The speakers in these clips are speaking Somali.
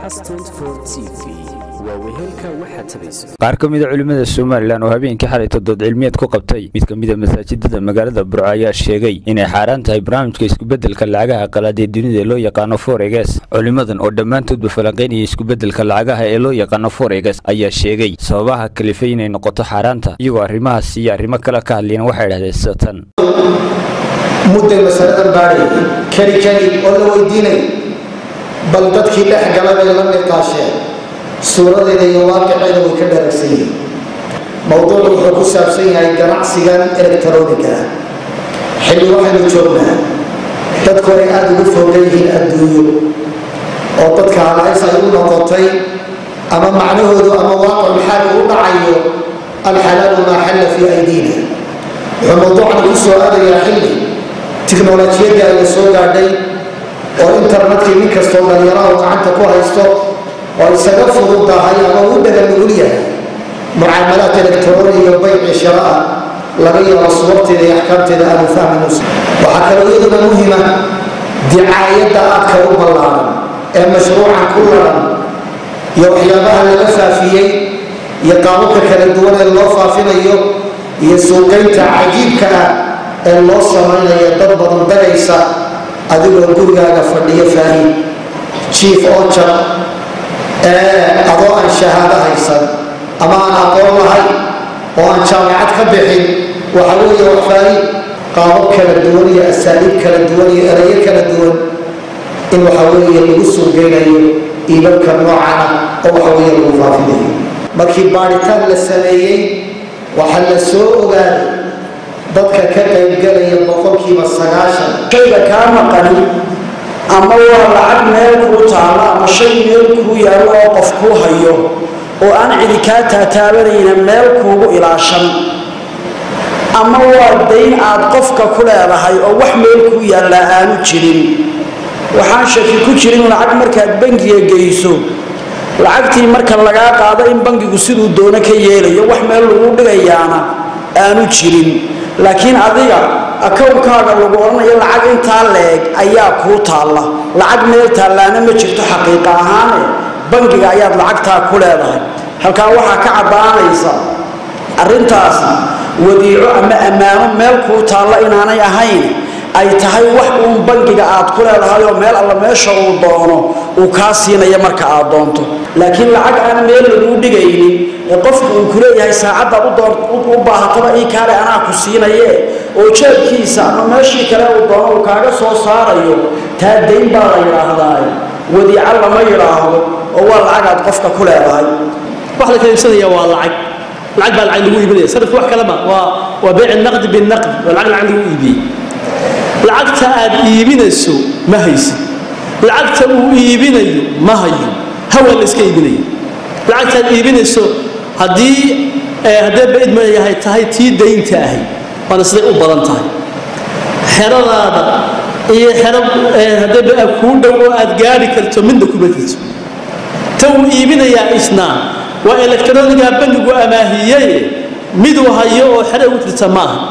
qaar ka mida culimmada somalilan oo habeenkii xalay todood cilmiyeed ku qabtay mid ka mida masaajidada magaalada burco ayaa sheegay inay xaaraan tahay barnaamijka iskubedelka lacagaha qalaad ee dunida loo yaqaano foreges culimmadan oo dhammaantoodba falanqaynaya iskubedelka lacagaha ee loo yaqaano foreges ayaa sheegay sababaha kalifay inay noqoto xaaraanta iyagoo arrimahaas iyo arrimo kale ka hadlayna waxay idhahdeen satan mudday masaladan baadhayay keli keli oo la weydiinay bal dadkii dhex gala bay la niqaasheen suuradeeda iyo waaqiceeda way ka dharagsan yihiin mowduucu wuxuu ku saabsan yahay ganacsigan electroniga xilli waxaynu joognaa dadku ay aada ugu fogan yihiin adduunyo oo dadka halays ay u noqotay ama macnahoodu ama waaqicul xaal uu dhacayo alxalaalu maa xalla fii aydiina wuxuu mowduucan ku soo aadayaa xilli tiknolojiyadii ay la soo gaadhay oo internetkii nin kastoo dhalinyaraha gacanta ku haysto oo isaga fududahay ama u dhaga nugul yahay mucaamalaad electroni iyo bayci sharaa laga yaabo suwarteeda iyo axkaamteeda aanu fahmin waxaa kaloo iyaduna muhima dicaayadda aadka u ballaaran ee mashruucan ku laran iyo waxyaabaha laga faafiyey iyo qaababka kala duwan ee loo faafinayo iyo suuqaynta cajiibka ah ee loo samaynaya dad badan dagaysa adigoo gurigaaga fadhiyo faahiim jiif oo jar ee adoo aan shahaado haysan ama aan aqoon lahayn oo aan jaamacad ka bixin waxa weeye wax faahiim qaabab kala duwan iyo asaaliib kala duwan iyo erayo kala duwan in waxa weeye lagu suuqeynayo iibabka noocana oo waxa weeye lagu faafinayo markii baadhitaan la sameeyey waxaa la soo ogaaday dadka ka qaybgalaya boqolkiiba sagaashan shayga kaa maqani ama waa lacag meel kuu taala ama shay meel kuu yaallo oo qof kuu hayo oo aan cidi kaa taataabanayna meel kuugu ilaashan ama waa dayn aad qofka ku leedahay oo wax meel kuu yaallaa aanu jirin waxaan shaki ku jirin lacag markaad bangiga geyso lacagtii marka lagaa qaado in bangigu siduu doono ka yeelayo wax meel lagu dhigayaana aanu jirin laakiin adiga akownkaaga lagu odhanayo lacag intaa leeg ayaa kuu taalla lacag meel taallaana ma jirto xaqiiqa ahaane bangiga ayaad lacagtaa ku leedahay halkaa waxaa ka caddaanaysa arrintaasi wadiico ama ammaano meel kuu taalla inaanay ahayn ay tahay wax uun bangiga aad ku leedahay oo meel alla meesha uu doono uu kaa siinaya marka aad doonto laakiin lacag aan meel laguu dhigaynin ee qofku uu kuleeyahay saacaddaad u baahataba ii kaale anaa ku siinaye oo jeebkiisa ama meeshii kale uu doono uu kaaga soo saarayo taa dayn baa la yidhaahdaa wadiico lama yidhaahdo oo waa lacag aad qofka ku leedahay wax la kala iibsanaya waa lacag lacag baa lacag lagu iibinaya sarifka wax kalema waa waa beyc naqdi binaqdi waa lacag lacag lagu iibiyey lacagta aad iibinayso ma haysid lacagta uu iibinayo ma hayo hawa la iska iibinaya lacagtaad iibinayso haddii haddee bayd ma yahay tahay tii daynta ahay waana siday u badan tahay xeradaada iyo xero haddee kuu dhow oo aad gaari karto midna kuma jirto ta uu iibinayaa isnaa waa elektroniga bangigu amaahiyey miduu hayo oo xero ugu jirta ma aha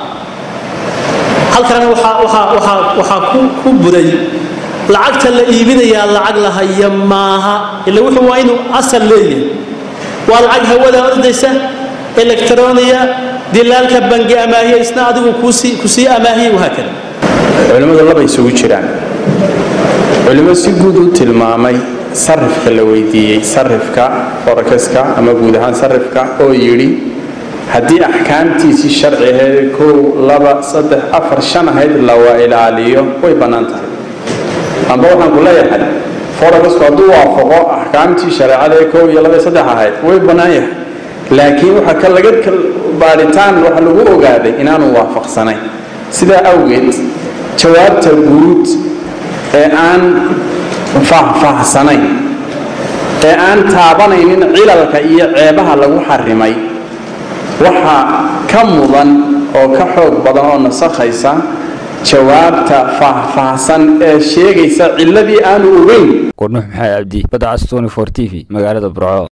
halkana waxaa ku buray lacagta la iibinayaa lacag la haya maaha ila wuxuu waa inuu asal leeyahay waa lacag hawada ordaysa electroniya dilaalka bangi amaahiya isna adigu kusii amaahiyay wahaakada culimmadu laba isugu jiraan culimo si guud u tilmaamay sarifka la weydiiyey sarifka forekeska ama guud ahaan sarifka oo yidhi haddii axkaamtiisii sharci ahayd kow laba saddex afar shan ahayd lawa ilaaliyo way bannaan tahay amba waxaan ku leeyahay forekesku hadduu waafaqo axkaamtii shareecada ee kow iyo laba iyo saddex ahayd way bannaan yahay laakiin waxa ka laga baaritaan waxa lagu ogaaday inaanu waafaqsanayn sidaa awgeed jawaabta guud ee aan faahfaahsanayn ee aan taabanaynin cilalka iyo ceebaha lagu xarimay waxaa ka mudan oo ka xoog badan oo nasakhaysa jawaabta faahfaahsan ee sheegaysa ciladii aanu ogeyn warnuux maxamed cabdi badcas tony for t v magaalada burco